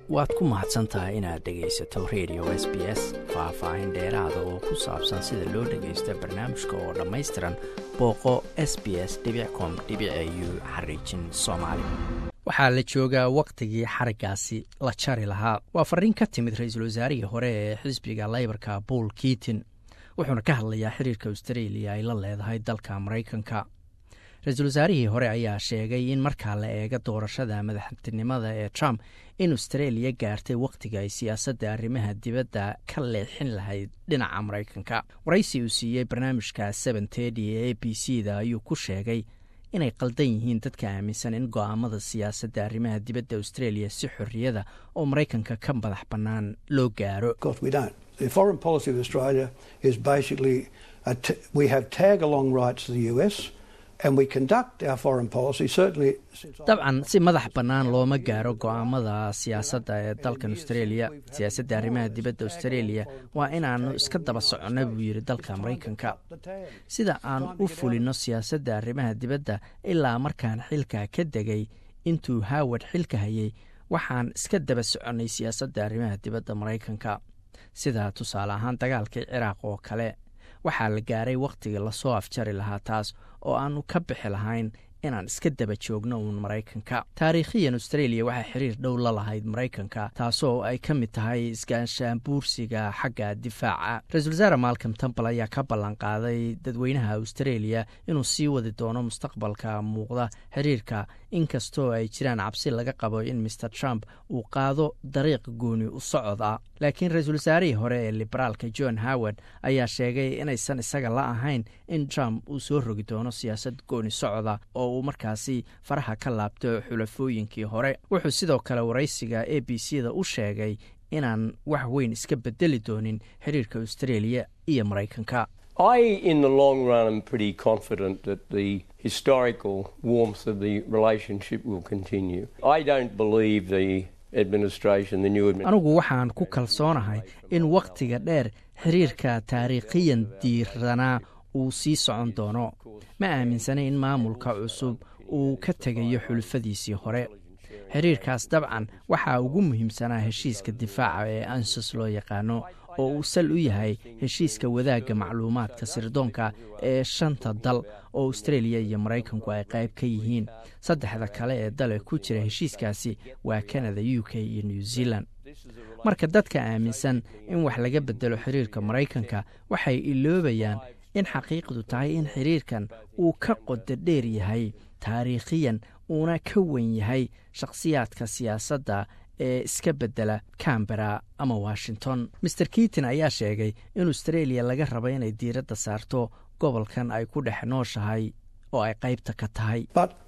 waad ku mahadsan tahay inaad dhegaysato radio s b s faah-faahin dheeraada oo ku saabsan sida loo dhagaysto barnaamijka oo dhammaystiran booqo s b s com u xariijin soomaali waxaa la joogaa wakhtigii xariggaasi la jari lahaa waa fariin ka timid ra-iisul wasaarihii hore ee xisbiga leybarka paul kiitin wuxuuna ka hadlayaa xiriirka australia ay la leedahay dalka maraykanka ra-iisul wasaarihii hore ayaa sheegay in markaa la eega doorashada madaxtinimada ee trump in australia gaartay wakhtiga ay siyaasadda arrimaha dibadda ka leexin lahayd dhinaca maraykanka waraysi uu siiyey barnaamijka seven tedi ee a b c da ayuu ku sheegay inay qaldan yihiin dadka aaminsan in go'aamada siyaasadda arrimaha dibadda australia si xorriyada oo maraykanka ka madax bannaan loo gaaro dabcan si madax bannaan looma gaaro go'aamada siyaasadda ee dalkan australia siyaasadda arrimaha dibadda australia waa inaannu iska daba soconna buu yidhi dalka maraykanka sida aan u fulino siyaasadda arrimaha dibadda ilaa markaan xilka ka degay intuu haward xilka hayay waxaan iska daba soconnay siyaasadda arrimaha dibadda maraykanka sida tusaale ahaan dagaalkii ciraaq oo kale waxaa la gaaray wakhtigii lasoo afjari lahaa taas oo aannu ka bixi lahayn inaan iska daba joogno uun maraykanka taariikhiyan australia waxay xiriir dhow la lahayd maraykanka taasoo ay ka mid tahay isgaanshaanbuursiga xagga difaaca ra-iisul wasaare malcom tambal ayaa ka ballan qaaday dadweynaha australia inuu sii wadi doono mustaqbalka muuqda xiriirka inkastoo ay jiraan cabsi laga qabo in maer trump uu qaado dariiq gooni u socod ah laakiin ra-iisul wasaarihii hore ee liberaalka john howard ayaa sheegay inaysan isaga la ahayn in trump uu soo rogi doono siyaasad gooni socda oo uu markaasi faraha ka laabto xulafooyinkii hore wuxuu sidoo kale waraysiga a b c da u sheegay inaan wax weyn iska bedeli doonin xiriirka australia iyo maraykanka anigu waxaan ku kalsoonahay in wakhtiga dheer xiriirka taariikhiyan diiranaa uu sii socon doono ma aaminsanay in maamulka cusub uu ka tegayo xulufadiisii hore xiriirkaas dabcan waxaa ugu muhiimsanaa heshiiska difaaca ee ansus loo yaqaano oo uu sal u yahay heshiiska wadaagga macluumaadka sirdoonka ee shanta dal oo australia iyo maraykanku ay qayb ka yihiin saddexda kale ee dale ku jira heshiiskaasi waa canada u k iyo new zealand marka dadka aaminsan in wax laga bedelo xiriirka maraykanka waxay iloobayaan in xaqiiqdu tahay in xiriirkan uu ka qodo dheer yahay taariikhiyan uuna ka wen yahay shakhsiyaadka siyaasadda ee iska bedela cambera ama washington maer kiitin ayaa sheegay in australia laga raba inay diiradda saarto gobolkan ay ku dhex nooshahay oo ay qaybta ka tahay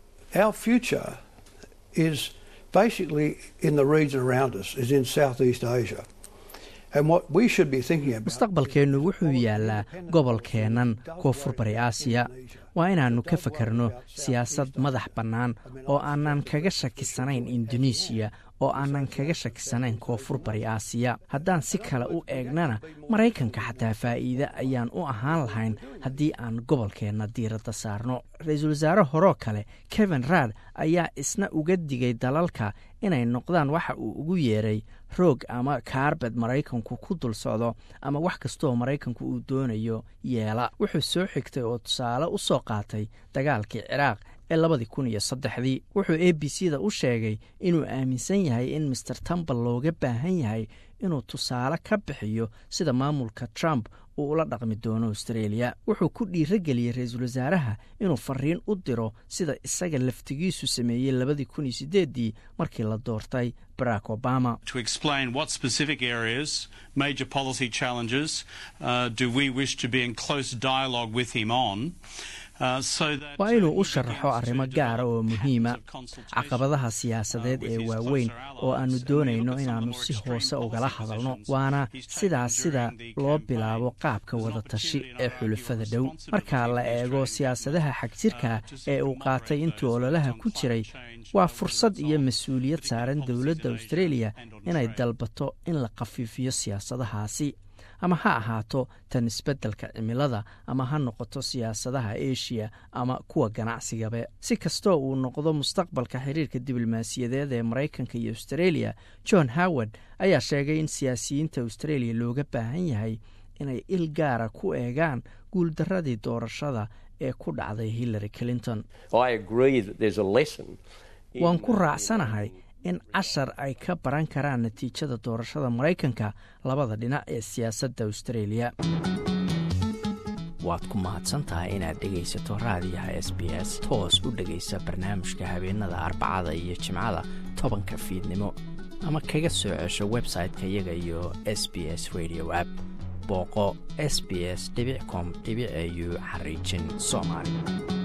mustaqbalkeennu wuxuu yaalaa gobolkeennan koonfur bari aasiya waa inaannu ka fakarno siyaasad madax bannaan oo aanan kaga shakisanayn indonesiya oo aanan kaga shakisanayn koonfur bari aasiya haddaan si kale u eegnana maraykanka xataa faa'iide ayaan u ahaan lahayn haddii aan gobolkeenna diiradda saarno ra-iisul wasaare horoo kale kevin raad ayaa isna uga digay dalalka inay noqdaan waxa uu ugu yeeray roog ama kaarbed maraykanku ku dul socdo ama wax kastooo maraykanku uu doonayo yeela wuxuu soo xigtay oo tusaale u soo qaatay dagaalkii ciraaq ee labadii kun iyo saddexdii wuxuu a b c da u sheegay inuu aaminsan yahay in master tambal looga baahan yahay inuu tusaale ka bixiyo sida maamulka trump uu ula dhaqmi doono australia wuxuu ku dhiirageliyey ra-iisul wasaaraha inuu fariin u diro sida isaga laftigiisu sameeyey labadii kun iyo sideeddii markii la doortay barack obama waa inuu u sharaxo arrimo gaara oo muhiima caqabadaha siyaasadeed ee waaweyn oo aannu doonayno inaannu si hoose ugala hadalno waana sidaas sida loo bilaabo qaabka wadatashi ee xulufada dhow marka la eego siyaasadaha xagjirka ee uu qaatay intuu ololaha ku jiray waa fursad iyo mas-uuliyad saaran dowladda australia inay dalbato in la khafiifiyo siyaasadahaasi ama ha ahaato tan isbeddelka cimilada ama ha noqoto siyaasadaha eshiya ama kuwa ganacsigaba si kastoo uu noqdo mustaqbalka xiriirka diblomaasiyadeed ee maraykanka iyo australia john howard ayaa sheegay in siyaasiyiinta australia looga baahan yahay inay il gaara ku eegaan guuldaradii doorashada ee ku dhacday hillary clinton waan ku raacsanahay in cashar ay ka baran karaan natiijada doorashada maraykanka labada dhinac ee siyaasadda australia waad ku mahadsantahay inaad dhegaysato raadiyaha s b s toos u dhegaysa barnaamijka habeenada arbacada iyo jimcada tobanka fiidnimo ama kaga soo cesho website-ka iyaga iyo s b s radio app booqo s b s com au xariijin soomaali